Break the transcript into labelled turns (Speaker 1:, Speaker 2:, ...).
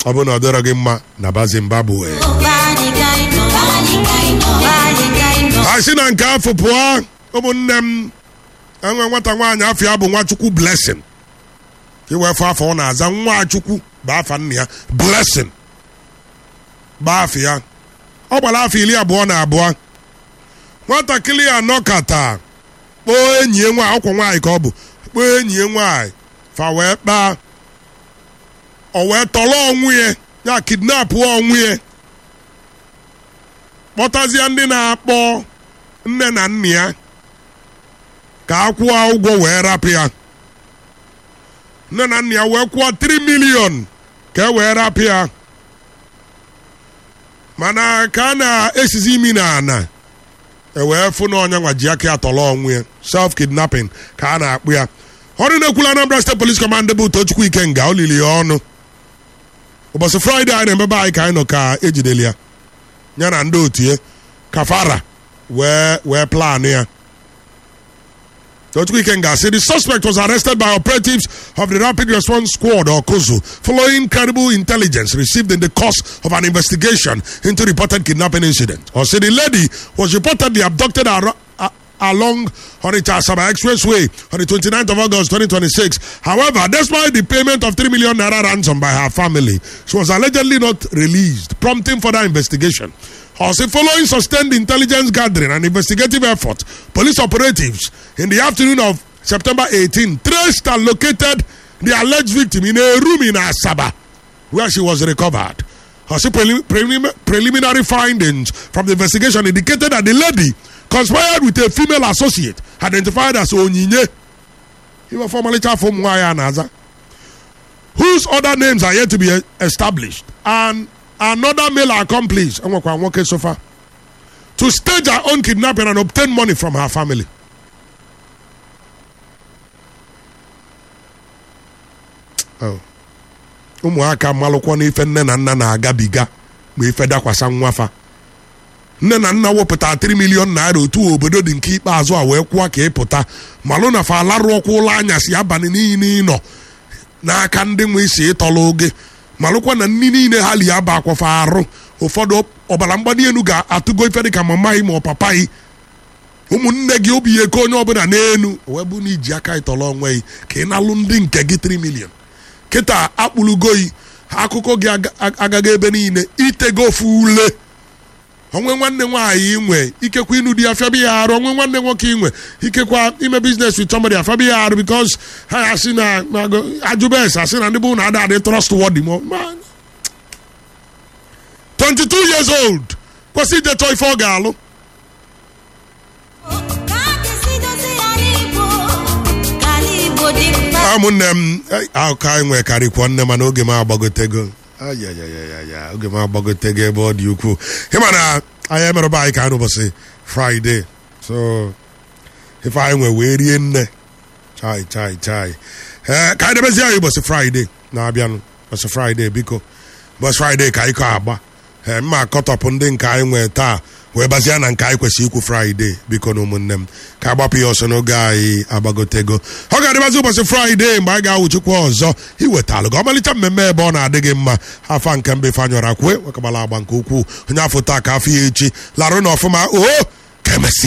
Speaker 1: ọ bụrụ na ọ dịrọ gị mma na ba zimbabwe a sị na nke afọ pụọ ụmụnne m enwe nwata nwaanyị afọ ya bụ nwachukwu blessing iwefe afọ ọ na-aza nwachukwu bụ afa nna ya blessing gbaa afọ ya ọ gbara afọ iri abụọ na abụọ nwatakịrị ya nọkata kpọọ enyi ya nwaanyị ọkwa nwaanyị ka ọ bụ kpọọ enyi ya nwaanyị fa wee kpaa o wee tọrọ onwe ya ya kidnapụ onwe ya kpọtazie ndị na-akpọ nne na nna ya ka a kwụọ ụgwọ wee rapụ ya nne na nna ya wee kwụọ 3 milion ka e wee rapụ ya mana ka a na-esizi imi na ana ewee fụ na onye nwa ji aka ya tọrọ onwe ya self kidnapping ka a na-akpụ ya ọrụ na-ekwula Anambra State Police Command bụ Tochukwu Ikenga o liri ya ọnụ ụbọchị fraịde anyị na-emebe anyị ka anyị nọ ka ejideli ya ya na ndị otu ya kafara wee wee plan ya Tochukwu Ikenga said the suspect was arrested by operatives of the Rapid Response Squad or COSO following credible intelligence received in the course of an investigation into reported kidnapping incident. Or said the lady was reportedly abducted ar- a- along Onitsha Asaba Expressway on the 29th of August 2026. However, despite the payment of 3 million naira ransom by her family, she was allegedly not released, prompting further investigation. Also, following sustained intelligence gathering and investigative effort, police operatives in the afternoon of September 18 traced and located the alleged victim in a room in Asaba, where she was recovered. Also, prelim- prelim- preliminary findings from the investigation indicated that the lady conspired with a female associate identified as Onyinye, even formerly from Mwaya Naza, whose other names are yet to be e- established, and another male accomplice enwekwa nwoke so far to stage her own kidnapping and obtain money from her family. Oh. ụmụaka malụkwa n'ife nne na nna na-agabiga ma ife dakwasa nwafa nne na nna wepụta 3 milion naira otu obodo dị nke ikpeazụ a wee kwụọ ka ịpụta malụ na fa alarụ ọkwa ụlọ anyasị abalị niile ịnọ n'aka ndị nwe isi ịtọla oge malụkwa na nni niile ha li aba akwafa arụ ụfọdụ ọbara mgbali elu ga-atụgo ife dịka mama gị ma ọ papa gị ụmụnne gị obi ya eke onye ọbụla n'elu wee bụ na iji aka ịtọrọ onwe gị ka ị nalụ ndị nke gị 3 milion kịta akpụlugoyi akụkọ gị aga- agaghị ebe niile itego ofu ule onwe nwanne nwaanyị inwe ikekwa ịnụ di ya fịabi ya arụ onwe nwanne nwoke inwe ikekwa ime biznes with somebody afịabi ya arụ because ha ya asị na na- ajụbes asị na ndị bụ na ada adị trustworthy ma ma- 22 years old kwesị ije chọọ ife ọ ga-alụ ụmụnne m eh, akụkọ anyị nwee karịkwa nne mana oge m agbagotego ayayayaya oge m agbagotego ebe ọ dị ukwuu ịma na anyị emerụba anyị ka anyị n'ụbọchị fraịde so ife anyị nwee wee rie nne chai chai chai ee ka anyị debezie anyị ụbọchị fraịde na-abịanụ ụbọchị fraịde biko ụbọchị fraịde ka anyị kọ agba ee mma akọtọpụ ndị nke anyị nwee taa wee bazie na nke anyị kwesịrị ikwu fraịde biko na ụmụnne m ka agbapụ ya ọsọ n'oge anyị agbagotego ọ ga-adịbazi ụbọchị fraịde mgbe anyị ga-awụchikwa ọzọ iwetalụ gị ọmalịcha mmemme ebe ọ na-adị gị mma afa nke mbe fanyọra kwue wekabala agba nke ukwuu onye afọ taa ka afọ ya echi larụ na ọfụma o ka emesịa